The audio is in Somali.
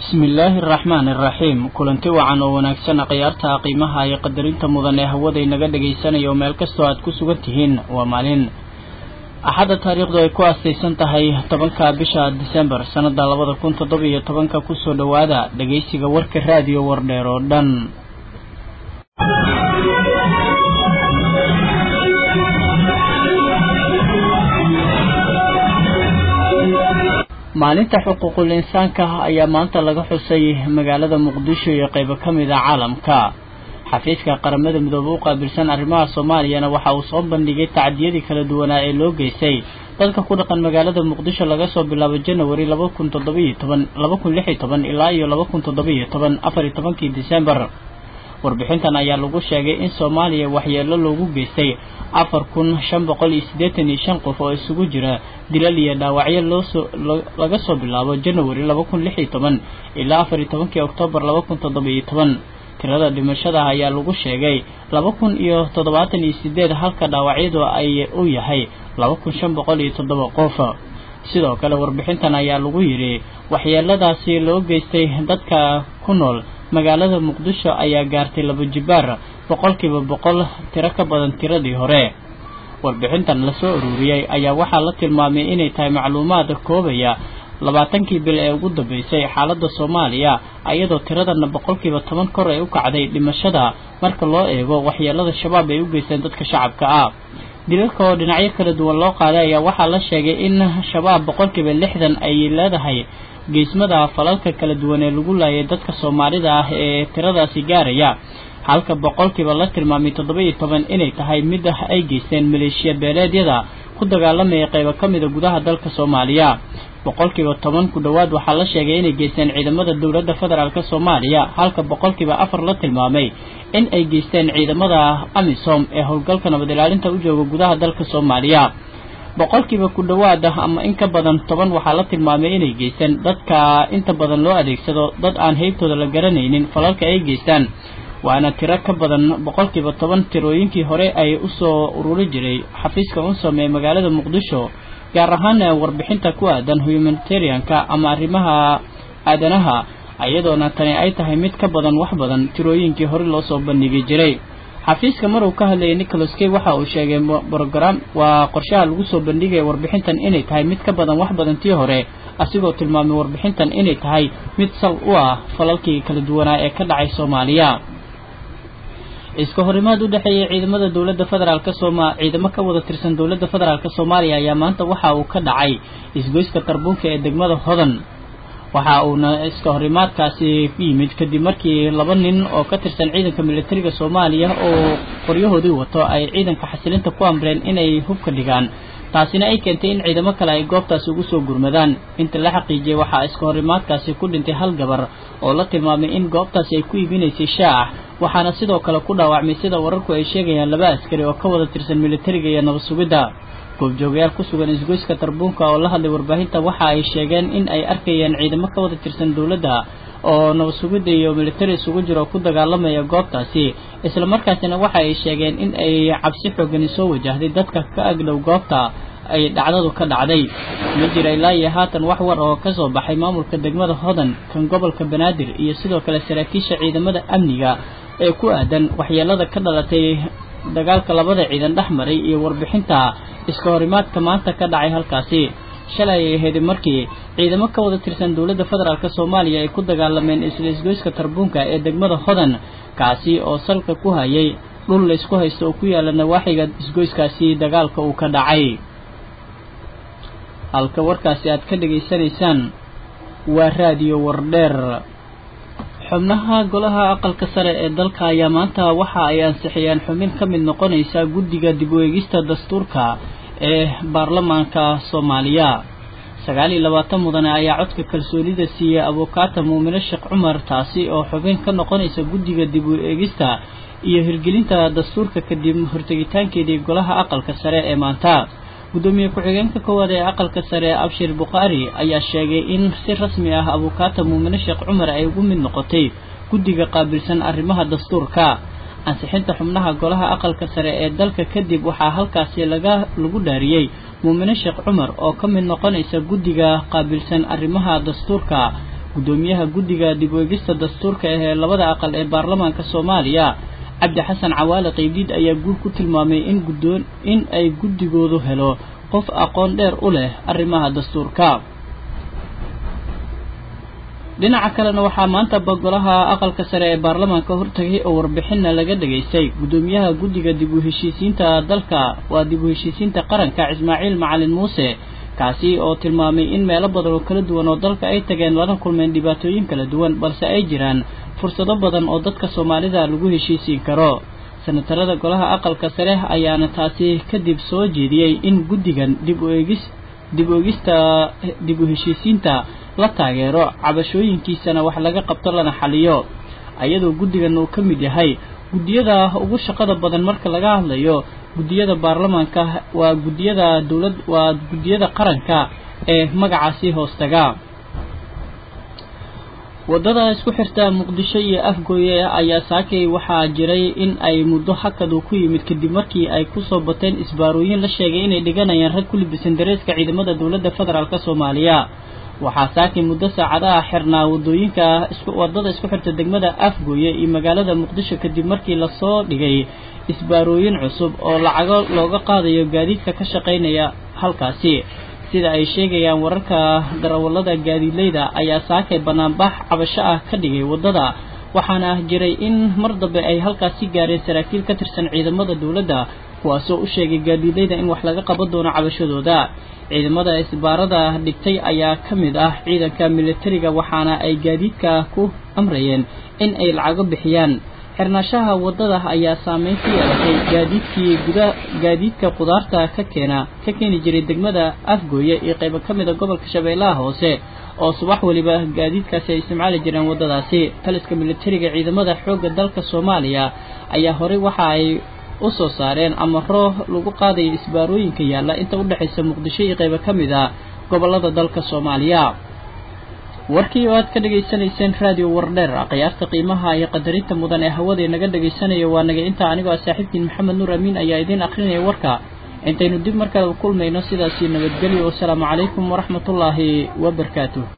bismillaahi araxmaan iraxiim kulanti wacan oo wanaagsan khiyaarta qiimaha iyo qadarinta mudan ee hawada inaga dhagaysanayo meel kastoo aad ku sugan tihiin waa maalin axadda taariikhdu ay ku aastaysan tahay tobanka bisha disembar sannada labada kun toddoba iyo tobanka kusoo dhowaada dhagaysiga warka raadiyo wardheer oo dhan maalinta xuquuqul insaanka ayaa maanta laga xusay magaalada muqdisho iyo qaybo ka mid a caalamka xafiiska qaramada midoobe u qaabilsan arrimaha soomaaliyana waxa uu soo bandhigay tacdiyadii kala duwanaa ee loo geystay dadka ku dhaqan magaalada muqdisho laga soo bilaabo janawari laba kun toddobiyo toban laba kun lix iyo toban ilaa iyo laba kun toddobiyo toban afar iyo tobankii disembar warbixintan ayaa lagu sheegay in soomaaliya waxyeelo loogu geystay afar kun shan boqol iyo siddeetan iyo shan qof oo isugu jira dilal iyo dhaawacyo loosoo laga soo bilaabo janawari laba kun lix iyo toban ilaa afar iyo tobankii oktoobar laba kun toddoba iyo toban tirada dhimashada ayaa lagu sheegay laba kun iyo toddobaatan iyo sideed halka dhaawacyadu ay u yahay laba kun shan boqol iyo toddoba qof sidoo kale warbixintan ayaa lagu yidhi waxyeeladaasi loo geystay dadka ku nool magaalada muqdisho ayaa gaartay laba jibaar boqolkiiba boqol tiro ka badan tiradii hore warbixintan lasoo ururiyey ayaa waxaa la tilmaamay inay tahay macluumaad koobaya labaatankii bil ee ugu dambeysay xaaladda soomaaliya iyadoo tiradana boqolkiiba toban kor ay u kacday dhimashada marka loo eego waxyeelada shabaab ay u geysteen dadka shacabka ah dilalka oo dhinacyo kala duwan loo qaaday ayaa waxaa la sheegay in shabaab boqolkiiba lixdan ay leedahay geesmada falalka kala duwan ee lagu laayay dadka soomaalida ah ee tiradaasi gaaraya halka boqolkiiba la tilmaamay toddoba iyo toban inay tahay mid ay geysteen maleeshiya beeleedyada ku dagaalamaya qaybo ka mida gudaha dalka soomaaliya boqolkiiba toban ku dhowaad waxaa la sheegay inay geysteen ciidamada dowladda federaalk soomaaliya halka boqolkiiba afar la tilmaamay in ay geysteen ciidamada amisom ee howlgalka nabad ilaalinta u jooga gudaha dalka soomaaliya boqolkiiba ku dhowaada ama in ka badan toban waxaa la tilmaamay inay geysteen dadka inta badan loo adeegsado dad aan heybtooda la garanaynin falalka ay geystaan waana tiro ka badan boqolkiiba toban tirooyinkii hore ay usoo ururi jiray xafiiska unsom ee magaalada muqdisho gaar ahaan warbixinta ku aadan humanitarianka ama arrimaha aadanaha iyadoona tani ay tahay mid ka badan wax badan tirooyinkii hore loo soo bandhigi jiray xafiiska mar uu ka hadlayay nicholas kay waxa uu sheegay brogram waa qorshaha lagu soo bandhigaya warbixintan inay tahay mid ka badan wax badan tii hore asigoo tilmaamay warbixintan inay tahay mid sal u ah falalkii kala duwanaa ee ka dhacay soomaaliya iska horimaad u dhexeeyay ciidamada dowladda federaalk sooma ciidamo ka wada tirsan dowladda federaalk soomaaliya ayaa maanta waxa uu ka dhacay isgoyska tarbuunka ee degmada hodan waxa uuna iska horimaadkaasi yimid kadib markii laba nin oo ka tirsan ciidanka militariga soomaaliya oo qoryahoodii wato ay ciidanka xasilinta ku amreen inay hubka dhigaan taasina ay keentay in ciidamo kale ay goobtaasi ugu soo gurmadaan inta la xaqiijiyey waxaa iska horimaadkaasi ku dhintay hal gabar oo la tilmaamay in goobtaasi ay ku iibinaysay shaax waxaana sidoo kale ku dhaawacmay sida wararku ay sheegayaan laba askari oo ka wada tirsan militariga iyo nabad sugidda goobjoogayaal ku sugan isgoyska tarbuunka oo la hadlay warbaahinta waxa ay sheegeen in ay arkayeen ciidamo ka wada tirsan dowladda oo nabad sugidda iyo militari isugu jiro oo ku dagaalamaya goobtaasi islamarkaasina waxa ay sheegeen in ay cabsi xoogani soo wajahday dadka ka agdhow goobta ay dhacdadu ka dhacday ma jira ilaa iyo haatan wax war oo ka soo baxay maamulka degmada hodan kan gobolka banaadir iyo sidoo kale saraakiisha ciidamada amniga ee ku aadan waxyeelada ka dhalatay dagaalka labada ciidan dhex maray iyo warbixinta iska horimaadka maanta ka dhacay halkaasi shalay ay ahayd markii ciidamo ka wada tirsan dowladda federaalk soomaaliya ay ku dagaalameen isla isgoyska tarbuunka ee degmada hodan kaasi oo salka ku hayay dhul laysku haysto oo ku yaala nawaaxiga isgoyskaasi dagaalka uu ka dhacay halka warkaasi aad ka dhegaysanaysaan waa raadiyo wardheer xubnaha golaha aqalka sare ee dalka ayaa maanta waxa ay ansixiyeen xubin ka mid noqonaysa guddiga dib u eegista dastuurka ee baarlamaanka soomaaliya sagaal iyo labaatan mudane ayaa codka kalsoonida siiyey abukaata muumine sheekh cumar taasi oo xubin ka noqonaysa guddiga dib u eegista iyo hirgelinta dastuurka kadib hortegitaankeedii golaha aqalka sare ee maanta gudoomiye ku-xigeenka koowaad ee aqalka sare abshir bukhaari ayaa sheegay in si rasmi ah abukaata muumine sheekh cumar ay ugu mid noqotay guddiga qaabilsan arrimaha dastuurka ansixinta xubnaha golaha aqalka sare ee dalka kadib waxaa halkaasi laga lagu dhaariyey muumine sheekh cumar oo ka mid noqonaysa guddiga qaabilsan arrimaha dastuurka guddoomiyaha guddiga dib u egista dastuurka ah ee labada aqal ee baarlamaanka soomaaliya cabdi xasan cawaale qeybdiid ayaa guul ku tilmaamay in guddoon in ay guddigoodu helo qof aqoon dheer u leh arrimaha dastuurka dhinaca kalena waxaa maanta bagolaha aqalka sare ee baarlamaanka hortagay oo warbixinna laga dhegaystay guddoomiyaha guddiga dib u heshiisiinta dalka waa dib u heshiisiinta qaranka ismaaciil macalin muuse kaasi oo tilmaamay in meelo badan oo kala duwan oo dalka ay tageen lana kulmeen dhibaatooyin kala duwan balse ay jiraan fursado badan oo dadka soomaalida lagu heshiisiin karo senatarada golaha aqalka sare ayaana taasi kadib soo jeediyey in guddigan dib u eegis dib u eegista dib u heshiisiinta la taageero cabashooyinkiisana wax laga qabto lana xaliyo ayadoo guddigan uu ka mid yahay guddiyada ugu shaqada badan marka laga hadlayo guddiyada baarlamaanka waa guddiyada dowlad waa guddiyada qaranka ee magacaasi hoostaga waddada isku xirta muqdisho iyo afgooye ayaa saakay waxaa jiray in ay muddo hakadu ku yimid kadib markii ay kusoo bateen isbaarooyin la sheegay inay dhiganayaan rag ku libisan dareeska ciidamada dowladda federaalk soomaaliya waxaa saakay muddo saacadaha xirnaa wadooyinka wadada isku xirta degmada afgooye iyo magaalada muqdisho kadib markii lasoo dhigay isbaarooyin cusub oo lacago looga qaadayo gaadiidka ka shaqaynaya halkaasi sida ay sheegayaan wararka darawallada gaadiidleyda ayaa saakay banaanbax cabasho ah ka dhigay waddada waxaana jiray in mar dambe ay halkaasi gaareen saraakiil ka tirsan ciidamada dowladda kuwaasoo u sheegay gaadiidleyda in wax laga qaban doono cabashadooda ciidamada isbaarada dhigtay ayaa ka mid ah ciidanka militariga waxaana ay gaadiidka ku amrayeen in ay lacago bixiyaan xirnaashaha waddada ayaa saameyn ku yeelatay gaadiidkii guda gaadiidka qudaarta ka keena ka keeni jiray degmada afgooye iyo qaybo ka mid a gobolka shabeellaha hoose oo subax weliba gaadiidkaasi ay isticmaali jireen waddadaasi taliska militariga ciidamada xoogga dalka soomaaliya ayaa horey waxa ay u soo saareen amaro lagu qaadayo isbaarooyinka yaalla inta u dhexaysa muqdisho iyo qaybo ka mid a gobollada dalka soomaaliya warkii oo aad ka dhegaysanayseen raadiyo wardheer khiyaarta qiimaha iyo qadarinta mudan ee hawadee naga dhagaysanayo waa naga intaa anigoo ah saaxiibkiin maxamed nuur amiin ayaa idiin akrinaya warka intaynu dib mar kale u kulmayno sidaasii nabadgelyo wasalaamu calaykum waraxmatullaahi wabarakaatuh